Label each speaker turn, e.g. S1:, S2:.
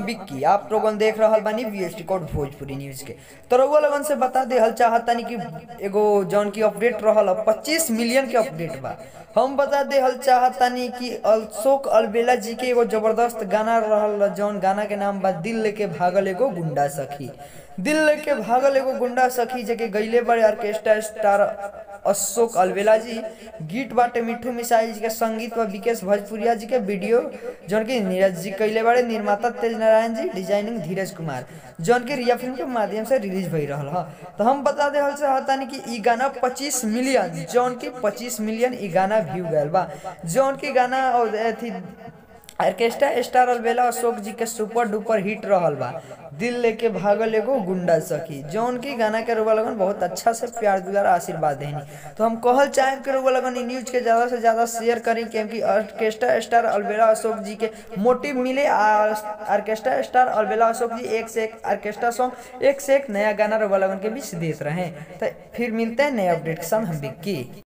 S1: बिक्की आप लोगन देख रहल बानी वीएसटी कोड भोजपुरी न्यूज के तो रउआ लोगन से बता दे हल चाहतानी कि एगो जौन की अपडेट रहल पच्चीस मिलियन के अपडेट बा हम बता दे हल चाहतानी कि अशोक अलबेला जी के एगो जबरदस्त गाना रहल जौन गाना के नाम बा दिल लेके भागल एगो गुंडा सखी दिल लेके भागल एगो गुंडा सखी जेके गईले बड़े ऑर्केस्ट्रा स्टार अशोक अलबेला जी गीत बाटे मिठू मिसाइल जी के संगीत व विकेश भोजपुरिया जी के वीडियो जौन की नीरज जी कैले बड़े निर्माता तेज नारायण जी डिजाइनिंग धीरज कुमार जौन की रिया फिल्म के माध्यम से रिलीज भई रहल ह तो हम बता दे हल चाहतानी कि ई गाना 25 मिलियन जौन की 25 मिलियन ई गाना व्यू गयल बा जौन की गाना और अथी ऑर्केस्ट्रा स्टार अलबेला अशोक जी के सुपर डुपर हिट रहल बा दिल लेके भागल एगो गुंडा सखी जौन की गाना के रुआ लगन बहुत अच्छा से प्यार दुलार आशीर्वाद देनी तो हम कहल चाहे कि रुआ लगन ई न्यूज के ज्यादा से ज्यादा शेयर करी क्योंकि ऑर्केस्ट्रा स्टार अलबेला अशोक जी के मोटिव मिले ऑर्केस्ट्रा स्टार अलबेला अशोक जी एक से एक ऑर्केस्ट्रा सॉन्ग एक से एक नया गाना रुआ लगन के बीच देते रहे तो फिर मिलते हैं नए अपडेट के साथ हम बिक्की